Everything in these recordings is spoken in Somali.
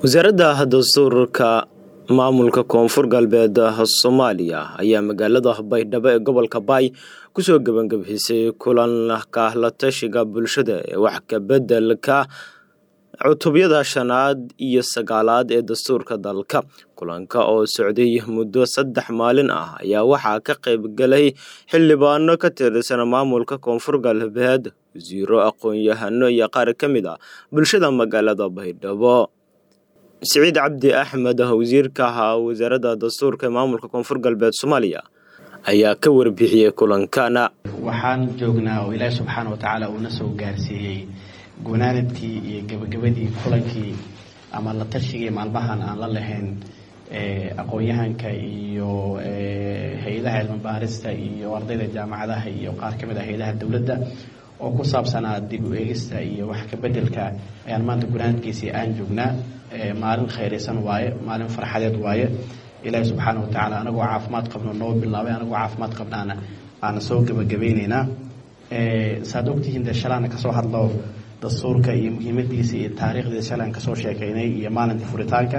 wasaaradda dastuurka maamulka koonfur galbeed soomaaliya ayaa magaalada baydhabo ee gobolka baay kusoo gebangabisay kulanka la tashiga bulshada ee wax kabedelka cutubyada shanaad iyo sagaalaad ee dastuurka dalka kulanka oo socday muddo saddex maalin ah ayaa waxaa ka qayb galay xildhibaano ka tirsan maamulka koonfur galbeed wasiiro aqoon-yahano iyo qaar ka mid ah bulshada magaalada baydhabo siciid cabdi axmed wasiirka wasaaradda dastuurka ee maamulka koonfur galbeed soomaaliya ayaa ka warbixiyey kulankana waxaan joognaa oo ilaahi subxaana wa tacaala uuna soo gaarsiiyey gunaanadkii iyo gebagabadii kulankii ama la tashigii maalmahan aan la lahayn aqoon-yahanka iyo hay-adaha cilmibaarista iyo ardayda jaamacadaha iyo qaar ka mid ah hay-adaha dowladda oo ku saabsanaa dib u eegista iyo wax kabedelka ayaan maanta gunaanadkiisii aan joognaa maalin khayraysan waaye maalin farxadeed waaye ilaahi subxaana wa tacaala anagoo caafimaad qabno noo bilaabay anagoo caafimaad qabnaana aana soo gebagabeyneynaa saad ogtihiin dee shalaana kasoo hadlo dastuurka iyo muhiimadiisa iyo taariikhdiisa shalaan kasoo sheekeynay iyo maalinta furitaanka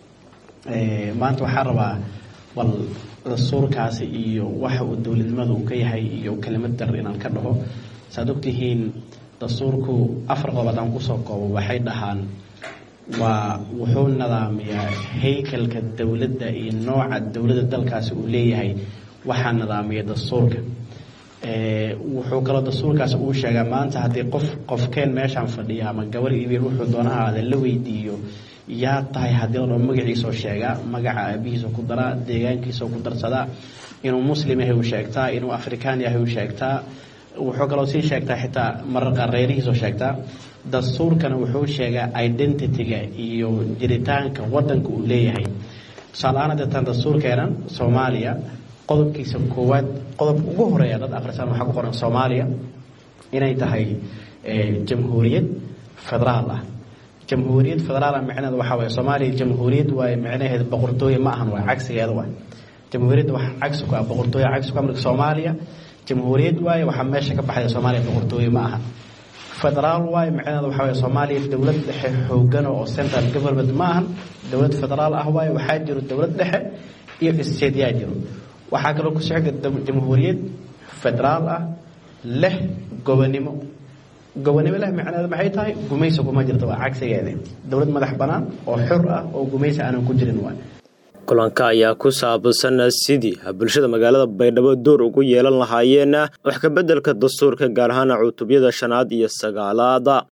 maanta waxaan rabaa bal dastuurkaasi iyo waxa uu dowladnimada uu ka yahay iyo kelimad dar inaan ka dhaho saad ogtihiin dastuurku afar qodob haddaan kusoo koobo waxay dhahaan waa wuxuu nidaamiyaa haykalka dowladda iyo nooca dowladda dalkaasi uu leeyahay waxaa nidaamiya dastuurka wuxuu kaloo dastuurkaasi uu sheegaa maanta haddii qof qofkeen meeshaan fadhiya ama gabar ibiir wuxuu doonaha aada la weydiiyo yaa tahay haddii ladhao magaciisoo sheegaa magaca aabihiisa ku daraa deegaankiisao ku darsadaa inuu muslim yahay uu sheegtaa inuu afrikaan yahay uu sheegtaa wuxuu kaloo sii sheegtaa xitaa mararqa reerihiisoo sheegtaa dastuurkana wuxuu sheegaa identityga iyo jiritaanka wadanka uu leeyahay tusaale-ahaan hadeetaan dastuurkeenan soomaaliya qodobkiisa koowaad qodobka ugu horeeya dad akhrisaan waxaa ku qoran soomaaliya inay tahay jamhuuriyad federaal ah jamhuuriyad federaal ah micneheeda waxaa waye soomaaliya jamhuuriyad waaye micnaheeda boqortooye ma ahan waa cagsigeeda waay jamhuuriyadda wax cagsi ku ah boqortooye cagsi ku ah marka soomaaliya jamhuuriyad waaye waxaa meesha ka baxaya soomaaliya boqortooye ma aha federaal waaye micnaheeda waxaa waye soomaaliya dowlad dhexe xoogana oo central government ma ahan dowlad federaal ah waaye waxaa jiro dowlad dhexe iyo isteedyaa jiro waxaa kaloo ku socda jamhuuriyad federaal ah leh gobonimo gobonimo leh micneeda maxay tahay gumaysi kuma jirto waa cagsigeeda dowlad madax bannaan oo xor ah oo gumaysi aanan ku jirin waay kulanka ayaa ku saabsan sidii bulshada magaalada baydhabo door ugu yeelan lahaayeen wax kabedelka dastuurka gaar ahaan cutubyada shanaad iyo sagaalaada